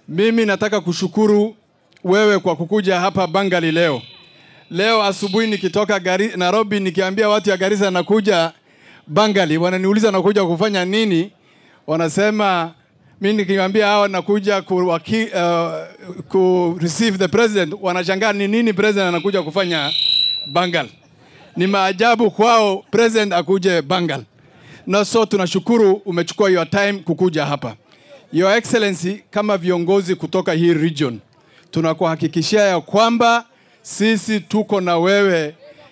Mimi nataka kushukuru wewe kwa kukuja hapa Bangali leo. Leo asubuhi nikitoka gari, Nairobi nikiambia watu ya Garissa nakuja Bangali, wananiuliza nakuja kufanya nini? Wanasema mimi nikiwaambia hao nakuja ku, waki, uh, ku receive the president, wanashangaa ni nini president anakuja kufanya Bangal. Ni maajabu kwao president akuje Bangal. Na so tunashukuru umechukua your time kukuja hapa. Your Excellency, kama viongozi kutoka hii region, tunakuhakikishia ya kwamba sisi tuko na wewe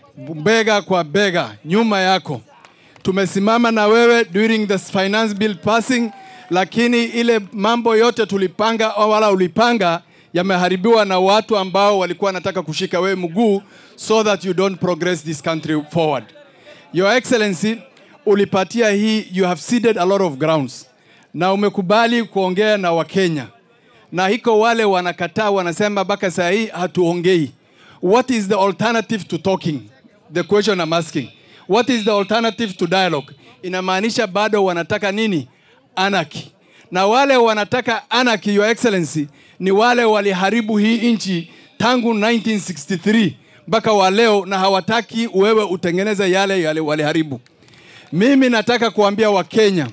bega kwa bega nyuma yako. Tumesimama na wewe during the finance bill passing, lakini ile mambo yote tulipanga au wala ulipanga yameharibiwa na watu ambao walikuwa wanataka kushika wewe mguu so that you don't progress this country forward. Your Excellency, ulipatia hii, you have ceded a lot of grounds na umekubali kuongea na Wakenya, na hiko wale wanakataa, wanasema mpaka saa hii hatuongei. What is the alternative to talking? The question I'm asking. What is the alternative to dialogue? Inamaanisha bado wanataka nini? Anarchy. Na wale wanataka anarchy, Your Excellency, ni wale waliharibu hii nchi tangu 1963 mpaka wa leo, na hawataki wewe utengeneze yale yale waliharibu. Mimi nataka kuambia Wakenya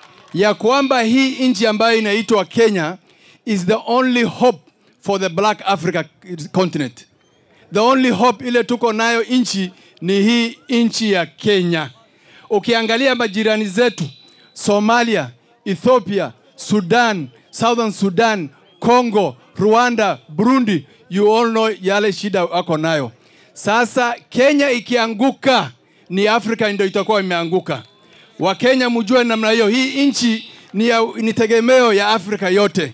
ya kwamba hii nchi ambayo inaitwa Kenya is the only hope for the black Africa continent. The only hope ile tuko nayo nchi ni hii nchi ya Kenya. Ukiangalia majirani zetu Somalia, Ethiopia, Sudan, Southern Sudan, Congo, Rwanda, Burundi, you all know yale shida wako nayo. Sasa Kenya ikianguka, ni Afrika ndio itakuwa imeanguka. Wakenya mjue namna hiyo, hii nchi ni, ya, ni tegemeo ya Afrika yote.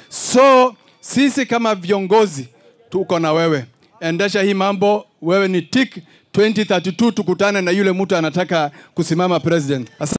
So sisi kama viongozi tuko na wewe, endesha hii mambo. Wewe ni tik 2032 tukutane na yule mtu anataka kusimama president. Asante.